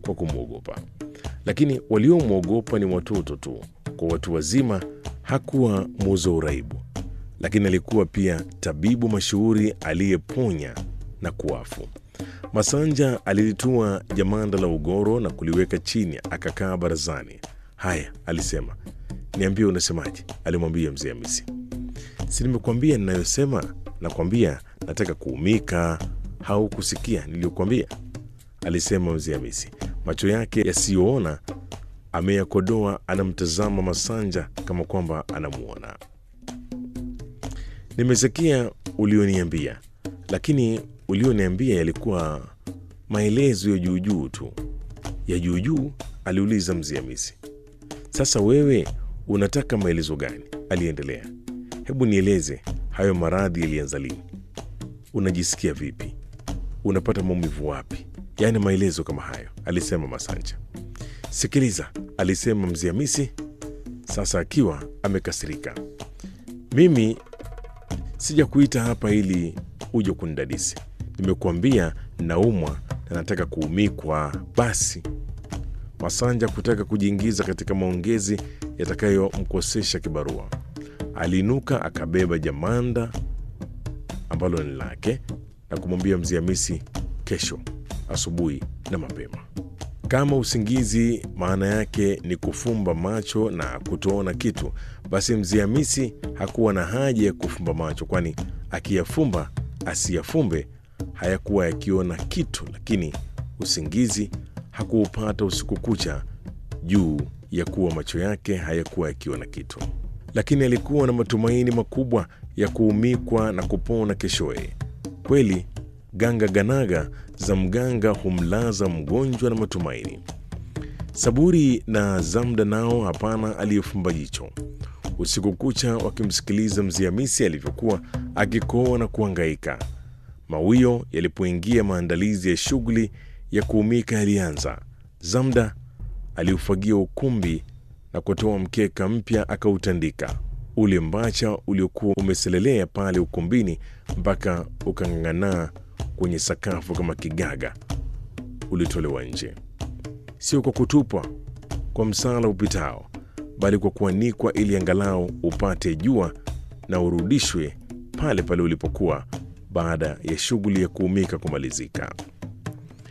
kwa kumwogopa, lakini waliomwogopa ni watoto tu. Kwa watu wazima hakuwa muuza uraibu, lakini alikuwa pia tabibu mashuhuri aliyeponya na kuafu. Masanja alilitua jamanda la ugoro na kuliweka chini, akakaa barazani. Haya, alisema, niambie unasemaje? alimwambia mzee Hamisi. Si nimekuambia ninayosema? Nakwambia nataka kuumika. Haukusikia niliyokuambia? alisema mzee Hamisi, macho yake yasiyoona ameyakodoa, anamtazama Masanja kama kwamba anamuona. Nimesikia ulioniambia, lakini ulioniambia yalikuwa maelezo ya juujuu tu. Ya juujuu? aliuliza mzee Hamisi. Sasa wewe unataka maelezo gani? aliendelea. Hebu nieleze, hayo maradhi yalianza lini? Unajisikia vipi? Unapata maumivu wapi? Yaani maelezo kama hayo, alisema Masanja. Sikiliza, alisema mzee Hamisi, sasa akiwa amekasirika. Mimi sija kuita hapa ili uje kunidadisi. Nimekuambia naumwa na nataka kuumikwa. Basi Masanja kutaka kujiingiza katika maongezi yatakayomkosesha kibarua, aliinuka akabeba jamanda ambalo ni lake na kumwambia mzee Hamisi, kesho asubuhi na mapema. Kama usingizi maana yake ni kufumba macho na kutoona kitu, basi mzee Hamisi hakuwa na haja ya kufumba macho, kwani akiyafumba asiyafumbe hayakuwa yakiona kitu. Lakini usingizi hakuupata usiku kucha juu ya kuwa macho yake hayakuwa yakiona kitu, lakini alikuwa na matumaini makubwa ya kuumikwa na kupona keshoye. Kweli ganga ganaga za mganga humlaza mgonjwa na matumaini. Saburi na Zamda nao hapana aliyefumba jicho usiku kucha wakimsikiliza mzee Hamisi alivyokuwa akikoa na kuangaika. Mawio yalipoingia, maandalizi ya shughuli ya kuumika yalianza. Zamda aliufagia ukumbi na kutoa mkeka mpya akautandika. Ule mbacha uliokuwa umeselelea pale ukumbini mpaka ukang'ang'anaa kwenye sakafu kama kigaga ulitolewa nje, sio kwa kutupwa kwa msala upitao, bali kwa kuanikwa ili angalau upate jua na urudishwe pale pale ulipokuwa baada ya shughuli ya kuumika kumalizika.